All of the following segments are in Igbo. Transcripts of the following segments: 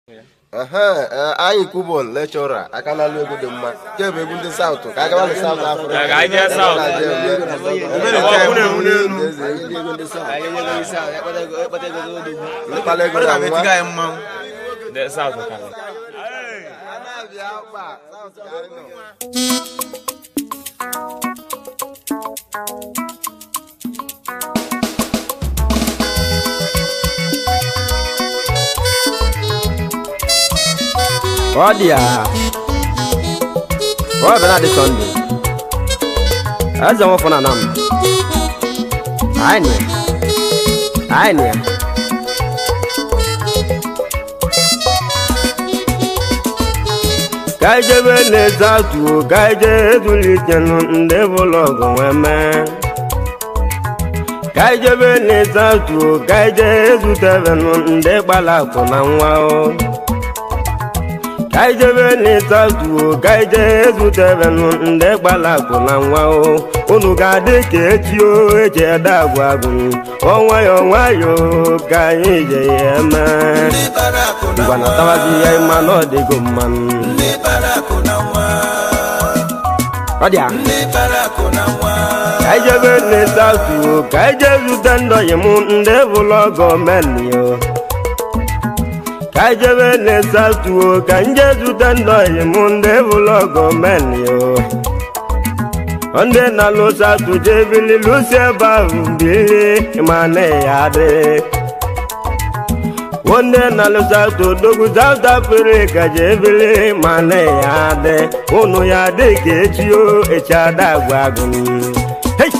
ehe ee, anyị kubon lechọra aka na alụ egwu dị mma nke bụ egwu ndị saụtụ ka aga na saụt afrịka Ka anyị jee South. mkpala ego na nwa ndị South karịrị. ọ dị ya ọ bịa na dị sọnde eze nwefọ na nam anyị nị anyị nị ka ijebe na-eze atụ ka ije ezulitenu ndị bụlọgụ nwee mee ka ijebe na-eze atụ ka ije ezutebenu ndị gbara akwụ na nwa o kaijebe n'ịtatuo kaije ezutebenụ ndị gbalakụ na nwa o unu ga-adị ka echi o eji ede agwa agụ ọnwayọ nwayọ ka anyị je ya eme ngwanatawazi ya ịma na ọ dịgo mmanụ ọ dị a kaijebe n'ịtatuo kaije zute ndọyị m ndị bụlọ gọọmenti o ka jebe na-esatuo ka nje zute ndọyị m ndị bụlọ gọọmenti o ndị na-alụ satụ jebili lụsi ebe ahụ bili ma na ya dị ndị na-alụ satụ dogu South Africa jebili ma na ya dị unu ya dị ka echi o echi ada agwa agụ Hey!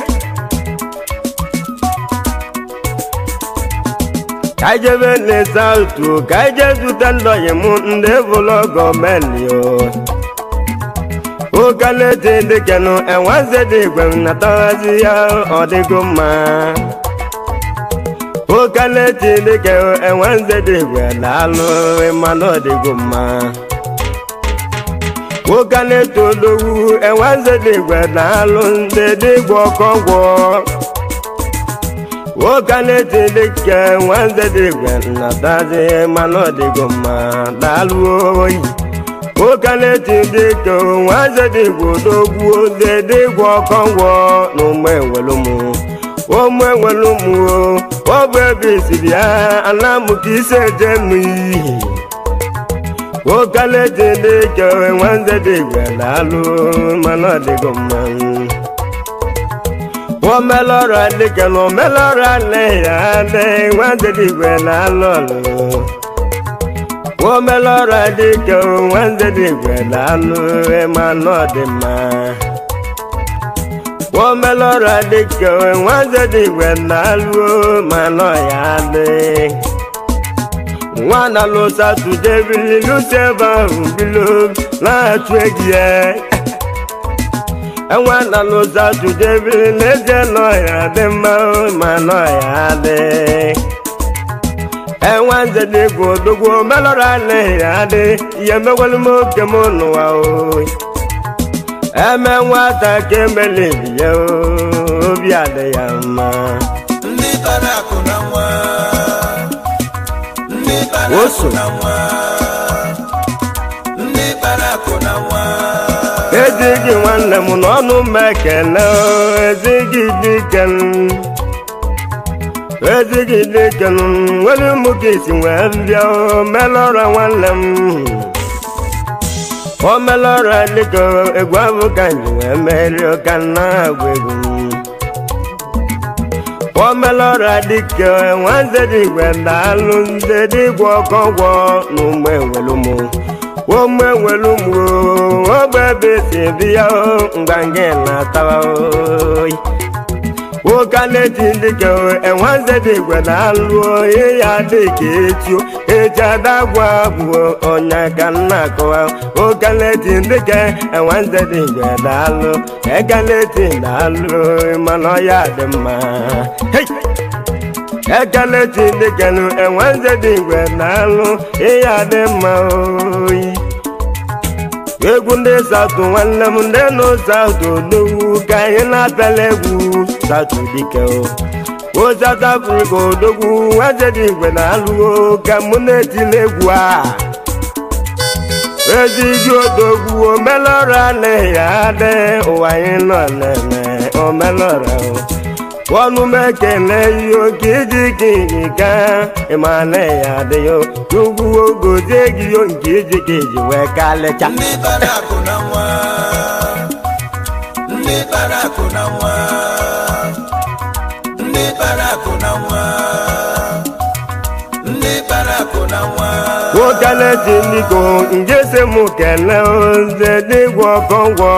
ka jebe na-ese atụ ka je zute ndọyị m ndị bụlọ gọọmenti o okalete dịkenụ enweze dị igwe nataghazi ya ọ dịgo mma okalete dịke enweze dị igwe daalụ mmanụ ọ dịgo mma okalete odogwu enweze dị igwe daalụ ndị dịgwa ọkọgwọ nwoke na-eti dịka nwanze dị igwe nnatazi mana ọ dịgo mma daalụ oyi nwoke na-eti dịka nwanze dị igwe odogwu oze dịgwa ọkọngwọ na ụmụ enwelụmụ ụmụ enwelụmụ ọ bụ ebe isiri ya anamụ ka isi eje mụ ihe nwoke na-eti dịka nwanze dị igwe daalụ mana ọ dịgo mma omelọra dịka na omelọra na-eya adị nwanzedigwe na-alụ ọlụ omelọra dịka nwanzedigwe na-alụ ịmanụ ọdịmma omelọra dịka nwanzedigwe na-alụ manụ ya adị nwana lụsatụ jebili lụsi ebe ahụ bilo na-achụ egi ya enwe na n'ụzọ tụdebiri n'ezie n'ọhịa dị mma ma n'ọhịa dị enwe nze dị egwu odogwu melọrọ anaghị adị ihe megwalụ m oke m n'ụwa o eme nwata ka emelibi ya obi adị ya mma ndị bara akụ na nwa ndị bara akụ Oso. na nwa ndị bara akụ na nwa ezighị nwanne m n'ọnụ m ekele ezighị dike m ezighị dike m nwere ụmụ gị si wee bịa o, melọra nwanne m o melọra dịka egwu abụ ka nji wee merie ka nna agwa egwu o melọra dịka nwanze dị igwe daalụ ndị dịgwa ọkọgwọ na ụmụ enwere ụmụ ụmụ enwere ụmụ ogbe ebe si bịa mgbange na-atawa oyi nwoke na-eji dịka enwanze dị igwe na-alụ onye ya dị ka echi eji adagwa bụ ọnya ka nna akọwa nwoke na-eji dịka enwanze dị igwe na-alụ eke na-eji na-alụ mana ọya dị mma Hey! ekele chinekenu enwenze dị igwe na-alụ ihe adị mma oyi egwu ndị satụ nwanne m ndị nụ satụ odogwu ka anyị na-apịala egwu satụ dike o o South Africa odogwu nwanze dị igwe na-alụgo ka mụ na-etili egwu a ezigbo odogwu omelọra na ya adị ụwa anyị nọ na-eme omelọra o ọnụ mekele ihe oke iji kiri ka ịma na ya adịghị ugwu ogozie gị yo nke iji ka iji wee kalịcha ndị kpara akụ na nwa ndị kpara akụ na nwa ndị kpara akụ na nwa ndị kpara akụ na nwa nwokele ji ndịko nje si mụ kele oze dịgwọ ọkọngwọ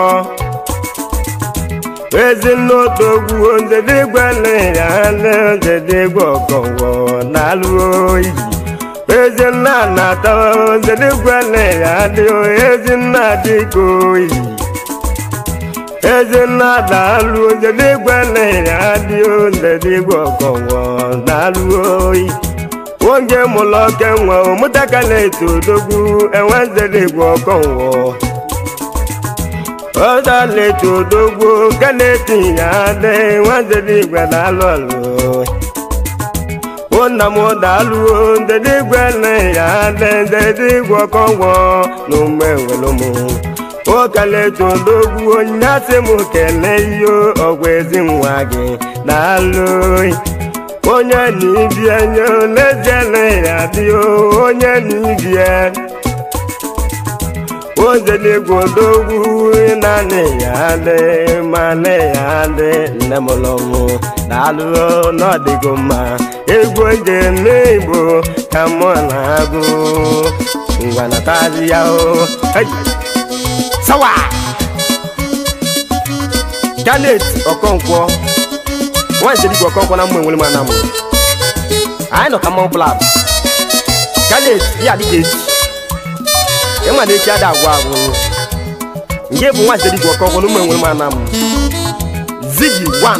ezinụtogwu oze dịgwa lere anya oze dịgwa ọkọngwọ na-alụ oyi ezinna na-ata oze dịgwa lere adị ezinna dịka oyi ezinna na-alụ oze dịgwa lere adị oze dịgwa ọkọngwọ na-alụ oyi oge mụlọ oke nwa ụmụtakala eto odogwu enwezerigwe ọkọnwọ ọdaleto odogwu kaneti ya adị nwezerigwe na-alụ ọlụ ụnna m dalụ ndedigwe na ya adị ndedigwe ọkọnwọ na ume welụmụ okaleto odogwu onye asị m kele ihe ọgwụ ezi nwa gị na-alụ onye n'ibie nye n'eziele ya dị onye n'ibie ozeligwe odogwu naanị ya dị manị ya dị nne m lọmụ na-alụ n'ọdịgo mma egwu eje n'igbo ka mụ na-agụ ngwa natazi ya o Hey! sawa janet ọkọnkwọ nwaanyị sedigwe ọkọnkwọ na mmụ enwere m anamụ anyị nọ ka mmanwụ plab janet ya dịka echi ịma na echi ada agwụ agwụ nke bụ nwaanyị sedigwe ọkọnkwọ na mmụ enwere m anamụ zigi wan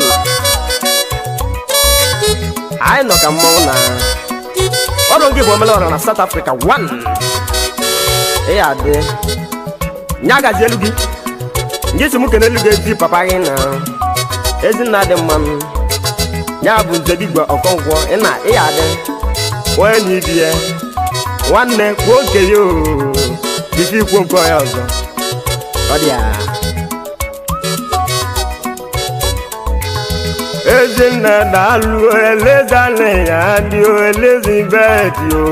anyị nọ ka mmanwụ na ọrụ nke bụ omele ọra na south africa wan ịya adị nya gazi elu gị nke si m kene elu gị ezi papa gị na ezinna dị mmanụ ya bụ nze digwe ọkọngwọ ịna ịya adị onye na ibi ya nwanne kwuo nke ya o bisi ikwu nke onye ọzọ ọ dị ya ezinna daalụ elezana ya dị elizabeth o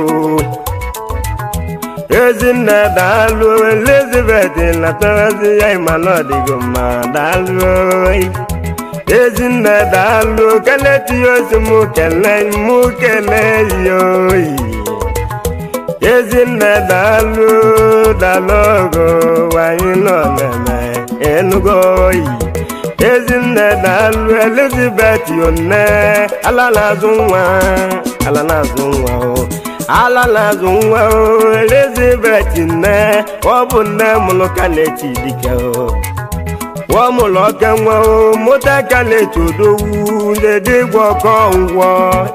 ezinna daalụ elizabeth natarazi ya ịmana ọdịgo mma daalụ ezinna daalụ keleti ozi mụ kele mụ kele ya oyi ezinna daalụ daalụ ogo wanyị nọ na-eme enugo oyi ezinne daalụ elizabeth one ala na-azụ nwa ala na-azụ nwa o ala na-azụ nwa o elizabeth nne ọ bụ nne mụrụ ka na-echi dike o ọ mụrụ oke nwa o mụta ka na-echi odowu na-edigwe ọkọ ngwọ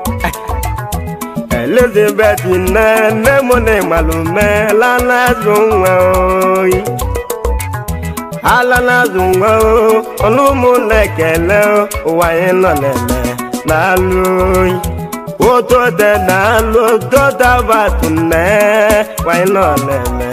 elizabeth nne nne mụ na ịmalụme ala na-azụ nwa oyi ala na-azụ nwa ọnụ ụmụ na-ekele ụwa anyị nọ na-eme na-alụ oyi otote na-alụ totabatu nne nwanyị nọ na-eme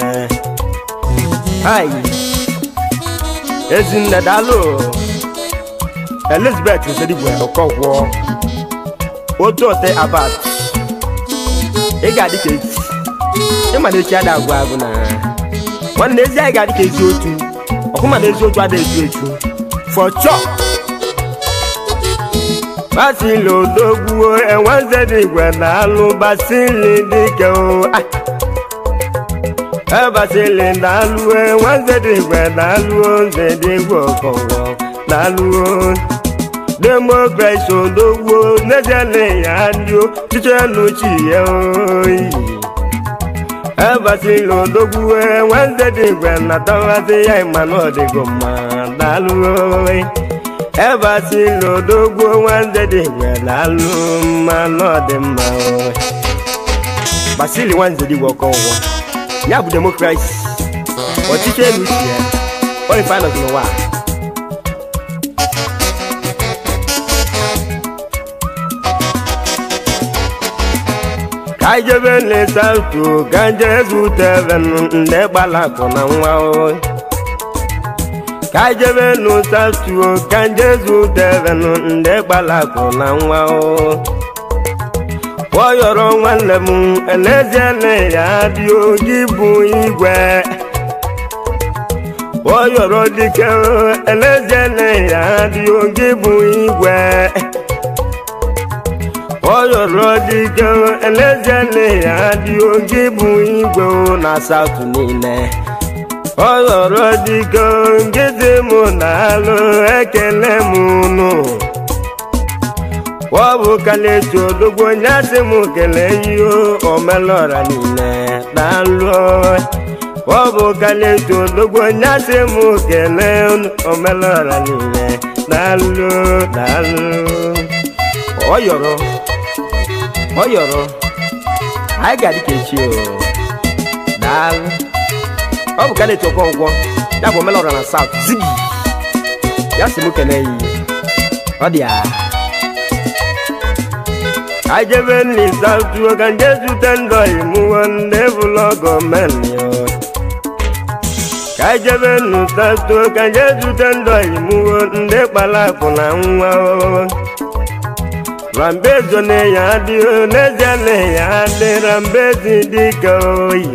ayi ezinne daalụ elizabeth nsedigwe ọkọgwọ otote abat ị ga-adị ka echi ịma na echi ada agwụ agwụ na nwanne ezi anyị ga-adị ka ezi otu ọkụma na ezi otu ada eju eju for chop basili odogwuo enwezedi igwe na alụ basili dike o ebasili na alụ enwezedi igwe na alụ nzedi igwe ọkọwọ na alụ demokrasi odogwuo n'eziele ya ndị chiche n'uchi ya oyi ebasili odogwu nwanze dị igwe na tawazi ya ịmanụ ọdịgo mma daalụ ebasili odogwu nwanze dị igwe daalụ mmanụ ọdịmma basili nwanze dị igwe ọkọ ụgwọ ya bụ demokrasi ọchịchị elu uche ya onye finals n'ụwa ka anyị jebe n'esautu ka nje zute evenụ ndị gbalakụ na nwa o ka anyị jebe n'ụsautu ka nje zute evenụ ndị gbalakụ na nwa o kpọyọrọ nwanne m eleziele ya dị oji bụ igwe kpọyọrọ dike eleziele ya dị oji bụ igwe kpọyọrọ dike eleziele ya dị oji bụ igwe na saụtụ niile kpọyọrọ dike ngezi mụ na alụ ekele m nụ ọ bụ kaletu odogwu onye asị m kele ihe omelọra niile daalụ ọ bụ kaletu odogwu onye asị m kele omelọra niile daalụ daalụ ọ yọrọ ọ yọrọ anyị ga-adị ka echi o daalụ ọ bụ kaletu ọkọngwọ ya bụ omelọra na saut zigi ya sị m kele yi ọ dị ya ajebe nli sautu ka nje zute ndọ imuwo ndị bụlọ gọọmenti ka ajebe nli sautu ka nje zute ndọ imuwo ndị kpalakpụ na nwa rambezo na ya dị n'ezie na ya dị rambezi dịka oyi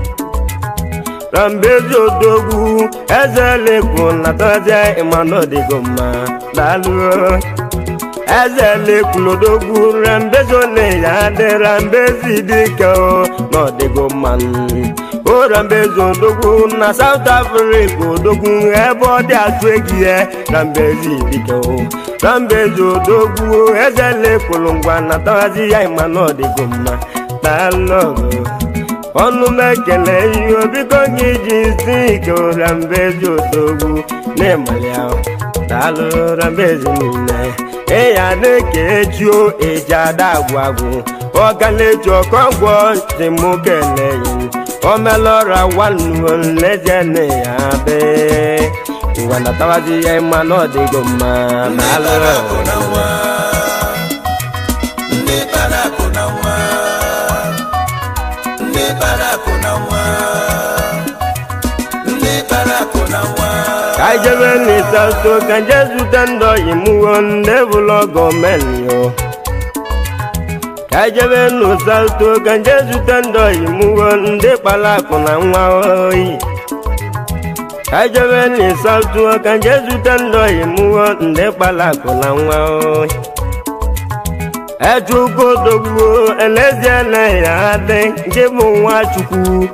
rambezo odogwu eze lekwu na tọzia ịmanọdịgo mma daalụ eze lekwulodogwu rambezo na ya dị rambezi dịka n'ọdịgo mmanụ o rambezo odogwu na south africa odogwu ebe ọ dị atụ egi ya rambezi dịka rambezi odogwu eze lekwulu ngwa na tawazi ya ịma n'ọdịgo mma daalọgụ ọnụ m ekele ihe biko gị ji si ike rambezi odogwu na-emali ahụ daalụ rambezi niile ịya na-eke echio eji ada agwụ agwụ ọgaleji ọkọgwọ si mụ keleyi omelọra wanuo nlezie na ya be ngwa natawazi ya ịma na ọdịgo mma ndị bara akụ na nwa ndị bara akụ na nwa ndị bara akụ na nwa ndị bara akụ na nwa ka anyị jebe n'ịsaso ka nje zute ndọ imuwo ndị bụlọ gọọmenti o ka anyị jebe n'ụsaso ka nje zute ndọ imuwo ndị kpara akụ na nwa oyi ka anyị jebe n'ịsaso ka nje zute ndọ imuwo ndị kpara akụ na nwa oyi echukwudogbuo elezie na ya dị nke bụ nwa chukwu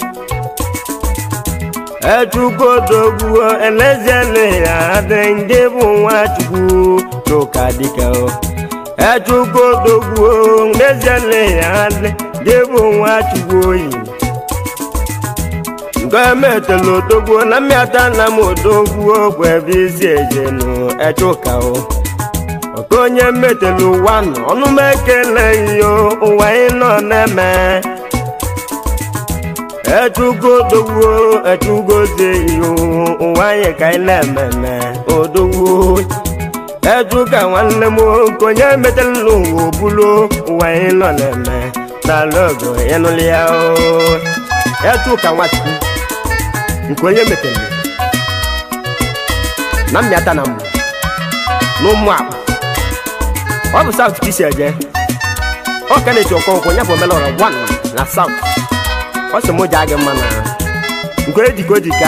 echukwudogbuo elezie na ya dị nke bụ nwa chukwu n'ụka dịka echukwudogbuo elezie na ya dị nke bụ nwa chukwu oyi gọọmenti odogbuo na mmịata na m odogbuo bụ ebe isi ejenu echuka o ọka onye metelu ụwa nọ ọnụ m ekele yo ụwa ị nọ na-eme echugo dogbuo echugozie iyo ụwa anyị ka anyị na-ememe odogbuo echu ka nwanne m nke onye metelu ụwa obulo ụwa anyị nọ na-eme n'ala ogo ịnụlị ya o echu ka nwachukwu nke onye metelu na mmịata na mbụ n'ụmụ akpa ọ bụ saut ka isi eje ọ ka na-eti ọkọnkwọ ya bụ omelọra 1 na saut ọ sị mụ jaa gị mma na nke ejika ojika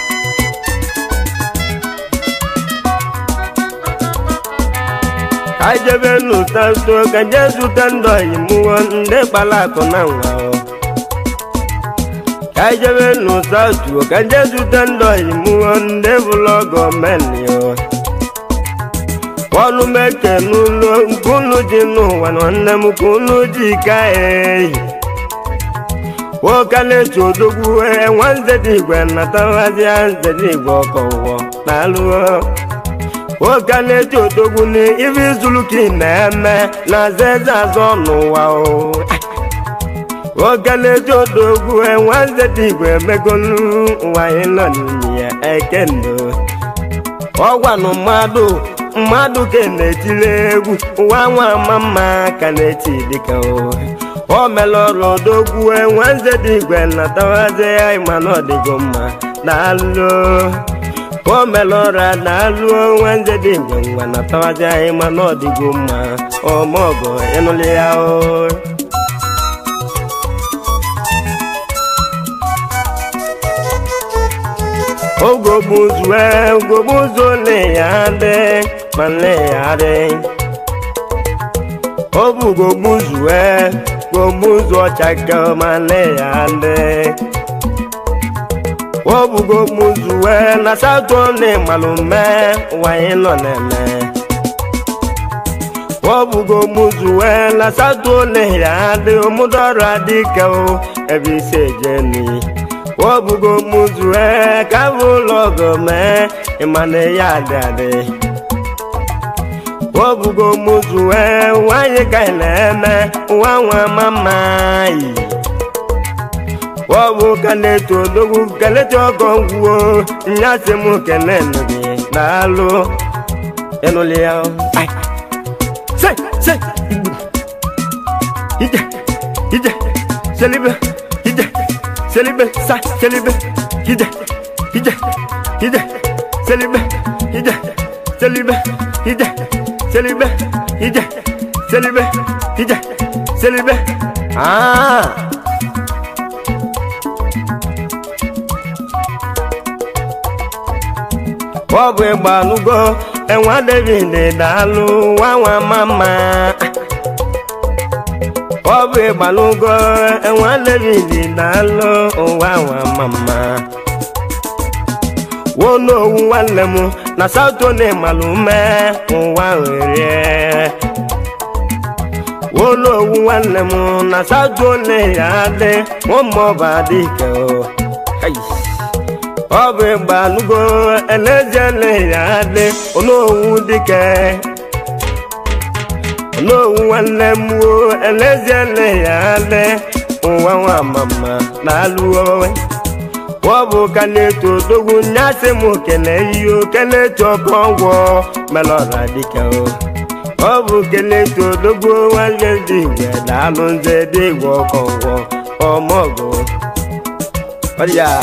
ka anyị jebe n'ụtato ka je zute ndọ imuwo ndị kpara akụ na nwa o. ka anyị jebe n'ụtato ka je zute ndọ imuwo ndị bụlọ gọọmenti o ọnụ meke n'ụlọ nke unu ji n'ụwa nwanne m ka unu ji ka eyi nwoke na-eji odogwu enwe nzede igwe natawazia nzede igwe ọkọwọ n'alụọ nwoke na-eji odogwu na ibe izulu ka ị na-eme na zeze azọ n'ụwa o nwoke na-eji odogwu enwe nzede igwe emegolu ụwa anyị nọ n'ime ya ekendo ọgwanụ mmadụ mmadụ ka na-etiri egwu ụwa nwa ama mma ka na-eti dịka o melọrụ odogwu nwanze dị igwe natawazi ya mana ọ dịgo mma daalụ o melọra daalụ nwanze dị igwe ngwa natawazi anyị mana ọ dịgo mma ọmọgọ ịnụlị ya o ogogbuzue ogogbuzu le ya dị ma le ya dị ọ bụ gogbuzue gogbuzu ọchaka ma le ya dị ọ bụ gogbuzue na satọ le malume wanyị nọ na-eme ọ bụ gogbuzue na satọ le ya dị omudọrọ adịka o ebe isi ejeni obugo muzue ka bụ ụlọ gome ịmana ya adị adị obugo muzue nwanyị ka ị na-eme nwa nwa mama yi ọbụ ka na-eto odogwu keleta ọgọ ngwuo nyasị m kele nụ gị daalụ ịnụlị ya ai se se igbu ije ije selibe ije selibe sa selibe ije ije ije selibe ije selibe ije selibe ije selibe ije selibe ah ọ bụ ịgbalugo enwa david daalụ nwa nwa mama ọ bụ ịgbalugo enwa david daalụ ụwa nwa mama wonowu nwanne m na satọde malume ụwa were wonowu nwanne m na satọde ya dị ụmụọba dike o Hai. ọ bụ ịgbalugo elezele ya dị onowu dike onowu nwanne m wo elezele ya dị ụwa nwa mama na-alụo ọ bụ ka na-eto odogwu nyasị m kele ihe keletu ọkọ ọgwọ melọra dike o ọ bụ keletu odogwu nwanne dị igwe daalụ nze dị igwe ọkọ ọgwọ ọmọgụ ọ dị ya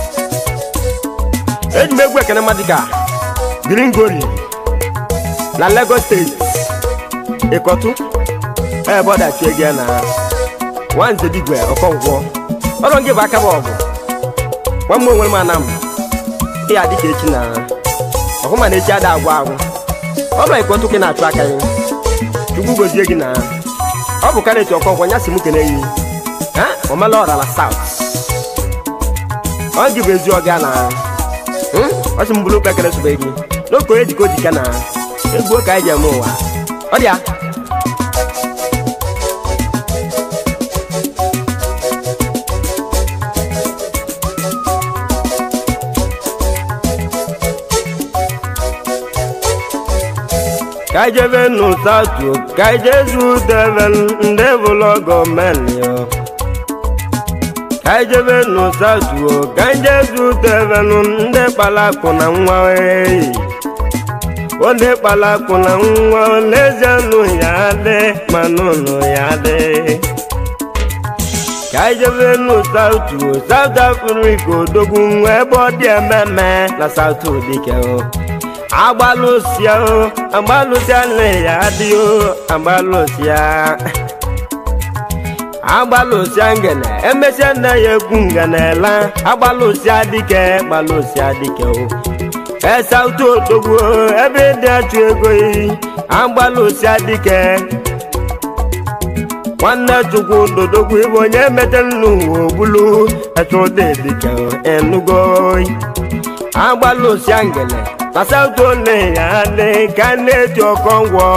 eji m egwu ekene mmadụ ka gringori na lagos steeti ịkọtụ ebe ọ dachie gị na nwanze digwe ọkọngwọ ọrụ gị bụ aka bụ ọgụ nwa m onwere m ana m ihe adị ka echi na ọhụ ma na echi ada agwụ agwụ ọ bụ ịkọtụ gị na-achụ aka gị chukwu gozie gị na ọ bụ karịa echi ọkọngwọ nya si m kene gị ha omela ọra na saut ọ gị bụ ezi ọga na ọsị m bụrụ kpekere sobe gị n'oke onye jikọ jika na egwu ka anyị ji eme ụwa ọ dị ya ka anyị jebe n'ụtatu ka anyị jezu debe ndị bụlọ gọọmenti yo ka anyị jebe n'ụtatu ka anyị jezu debe ndị kpalakpụ na nwa eyi onye kpalakpụ na nwa n'ezie nụ ya dị ma n'ụlọ ya dị ka anyị jebe n'ụtatu South Africa odogwu nwa ebe ọ dị ememe na South dike o agbalụsịa o agbalụsịa nne ya dị o agbalụsịa agbalụsịa ngene emesịa nna ya ekwu ngenela agbalụsịa dike gbalụsịa dike o esautu odogwu ebe dị achụ ego yi agbalụsịa dike nwanne chukwu dodogwu ịbụ onye metere n'ụwa ogbulu echụdị dike enugo agbalụsịa ngene na sautu ole ya dị ka na-eti ọkọngwọ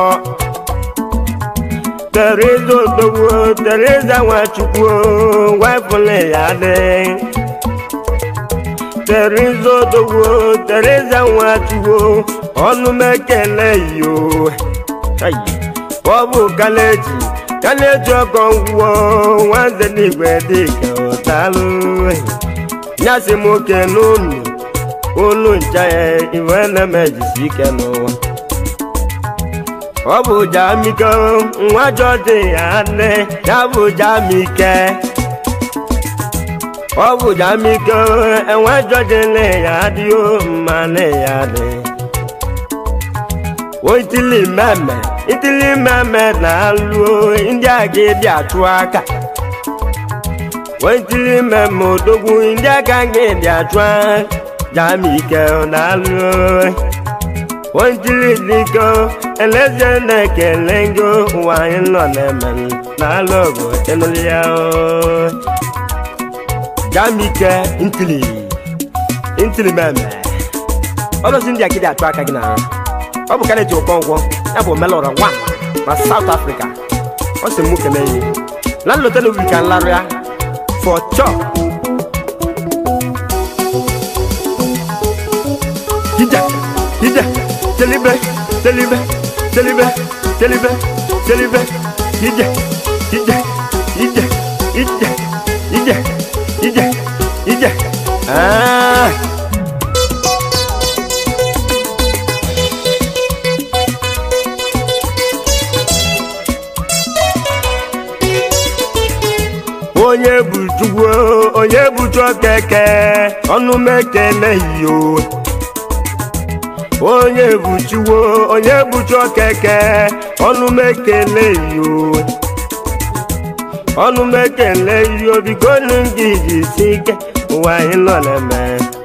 Teresa odogwu Teresa nwachukwu wefụle ya dị Teresa odogwu Teresa nwachukwu ọnụ m ekele yo ọ bụ kaleji kaleji ọkọngwọ nwanze n'igwe dịka ụtalụ nyasị m oke n'ụlọ olu ncha ya iwe na-emejisi ike n'ụwa ọ bụ jamike nwa jọdị ya nne ya bụ jamike ọ bụ jamike enwe jọdị nne ya dị o mma nne ya dị o itili mmemme itili mmemme na-alụ ndị a ga-ebi atụ aka o itili mmemme odogwu ndị aka ga-ebi atụ aka jamike na-alụ Wantili diko eleze na-ekele ngo ụwa anyị nọ na-eme n'ala ọgụ enụlụ ya o. Jamike ntili ntili meme ọlọsi ndị akịdị atụ aka gị na ọ bụ karịa Okonkwo ya bụ melọrọ nwa na South Africa ọ sị mụ kele yi na nlọta n'obi ka nlarụ ya for chop Hija, hija, celibe, celibe, celibe, celibe, celibe, hija, hija, hija, hija, hija, hija, hija. Ah. onye bụ chukwu onye bụ chukeke ọnụ m ekeleghị o onye bụ chiwo onye bụ chukeke ọnụ m ekeleghị o ọnụ m ekeleghị o biko nụ gị jisi ike ụwa anyị nọ na-eme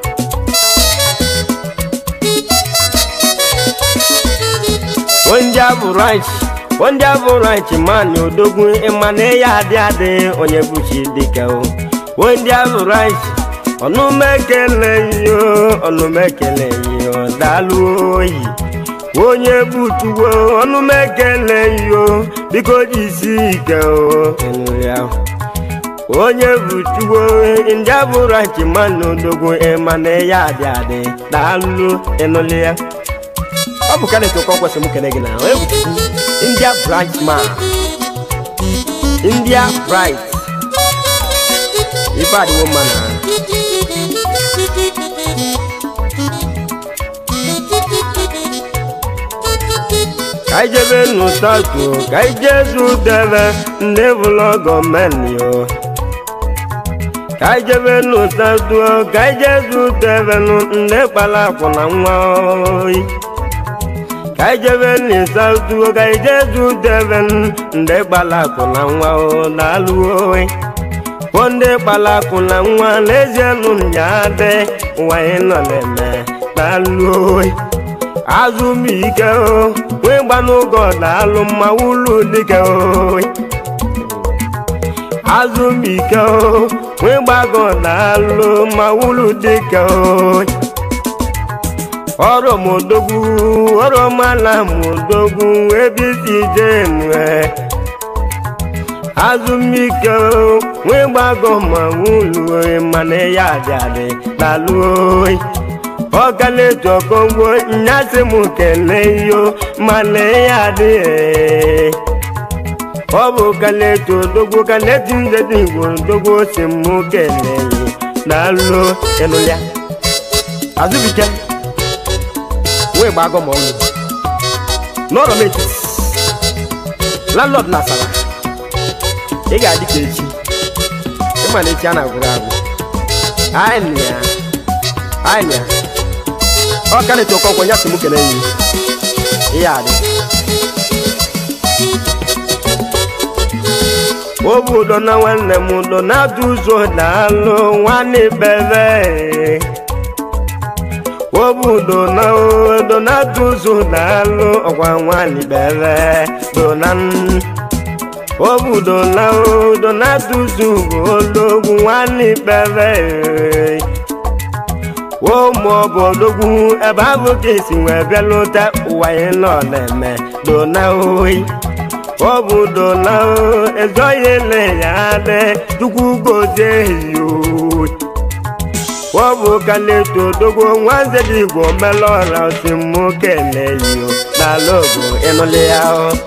onye abụ ranch onye abụ ranch mani odogwu ịma na ya adị adị onye bụ chi dike o onye abụ ranch ọnụ m ekeleghị o ọnụ m ekeleghị o daalụ oyi onye bụ tuwo ọnụ m ekeleghị o biko jisi ike o ịnụ ya onye bụ tuwo ndị abụ ranch mani odogwu ịma na ya adị adị daalụ ịnụlị ya ọ bụ kanet Okonkwo sị m kene gị na onye bụ chukwu india branch man india bright ife adịwo mma na ka anyị jebe n'ụtatu ka anyị jee zụdebe ndị bụlọ gọọmenti o ka anyị jebe n'ụtatu ka anyị jee zụdebe ndị kpara akwụna nwa oyi ka anyị jebe n'ịsatụ ka anyị jee zụdebe ndị kpara akwụna nwa o na-alụ oyi bụ ndị kpara akwụna nwa n'ezie nụ ya dị ụwa anyị nọ na-eme na-alụ oyi azụmike o wee gbanụgọ na-alụ mma ụlọ dike oyi azụmike o wee gbagọ na-alụ mma ụlọ dike oyi ọrụ mụdogwu ọrụ mala mụdogwu ebe isi jee nwe azụmike o wee gbagọ ma ụlọ mana ya adị adị na-alụ oyi ọkaletu Okonkwo nyasị m kelee yo mana ya adịghị ọ bụ kaletu odogwu kaletu ndedi igbo odogwu si m kelee yo na-alụ elu ya azụbike wee gbagọ ma ọnụ n'ọrọ m etiti landlord na asara ị ga-adị ka echi ịma na echi a na-agwụrụ agwụ anyị na ya anyị na ya ọ ka na-eto Okonkwo ya si m kele yi ihe adị obu ụdọ na nwanne m ụdọ na-atụ ụzọ na-alụ nwanne bebe obu ụdọ na ụdọ na-atụ ụzọ na-alụ ọkwa nwanne bebe dona obu ụdọ na ụdọ na-atụ ụzọ bụ ologwu nwanne bebe ụmụ ọbọdogwu ebe ahụ ka esi wee bịa lụta ụwa anyị nọ na-eme dona oyi ọ bụ dona ezoghị ele ya adị chukwu gozie yo ọ bụ kaleto odogwu nwanze dị igbo melọra osi mụ kele yo n'ala ogo ịnụlị ya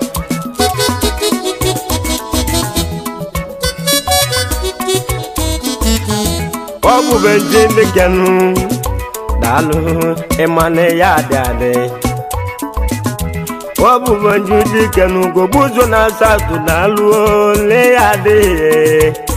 ọ bụ benji ndị kenu daalụ ịmana ya adị adị ọ bụ bonju dike n'ugogbu ụzọ na asatọ na alụ ole ya adịghị